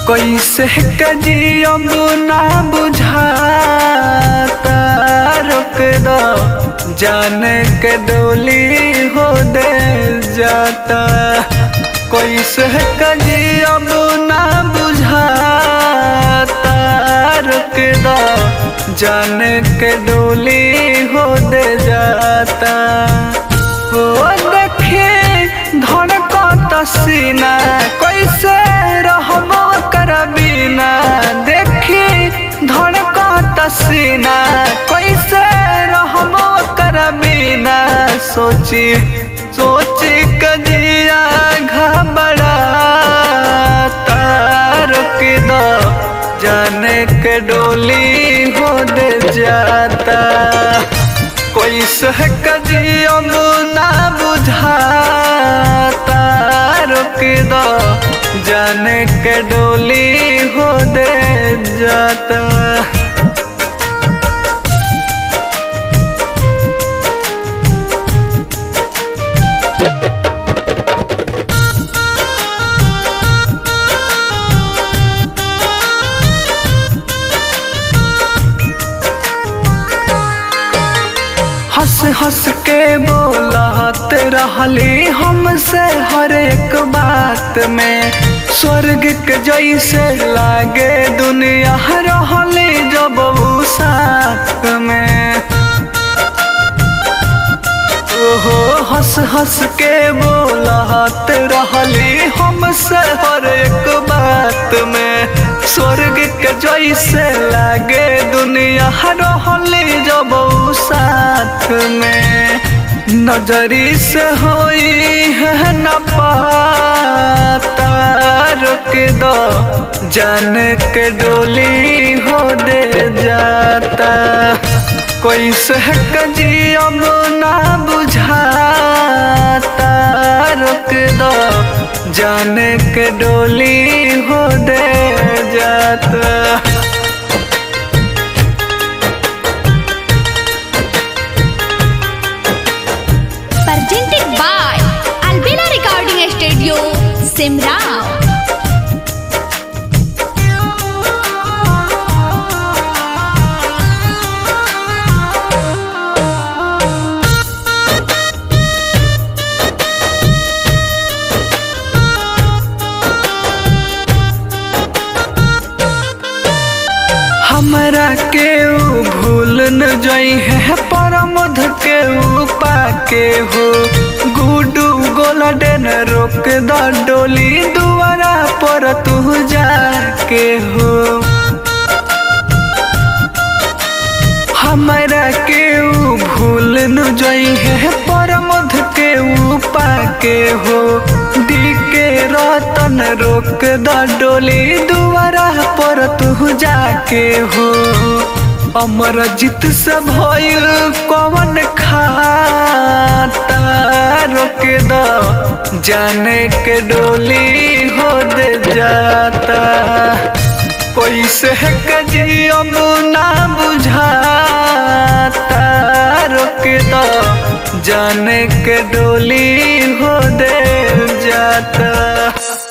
कैसे कजियम ना बुझाता रोक दो जाने के डोली हो दे जाता कैसे कजियम ना बुझाता रोक दो जाने के डोली हो दे जाता ओ देखे धड़कत सीना कैसे रहबो कर बिना देखी धड़कत सीना कैसे रहबो कर बिना सोची सोची कजिया घबराता रुक दो जाने के डोली हो दे जाता कोई सह कजियम ना बुझाता रुक दो जाने के डोली हो दे जाता हंस हंस के बोलत रहली हमसे हर एक बात में स्वर्ग के जैसे लागे दुनिया रहली जब उ साथ में ओहो हंस हंस के बोलत रहली हमसे हर एक बात में स्वर्ग के जैसे लागे दुनिया रहली जब उ साथ में नजरी से होई है न पाता रुक दो जाने के डोली हो दे जाता कोई सह कजियम ना बुझाता रुक दो जाने के डोली हो दे जाता presented by Albina Recording Studio, Simrao. हमरा के ऊ भूल न जई है परमध के ऊ पाके हो गुडू गोलडेन रोक द डोली दुआरा पर तू जाके हो हमरा के ऊ भूल न जई है परमध के ऊ पाके हो दी के रतन रोक द डोली दुआरा पर तू जाके हो अमर जीत से भइल कवन खाता रोक द जाने के डोली हो दे जाता कोई से कजियम ना बुझाता रुक दो जाने के डोली हो दे जाता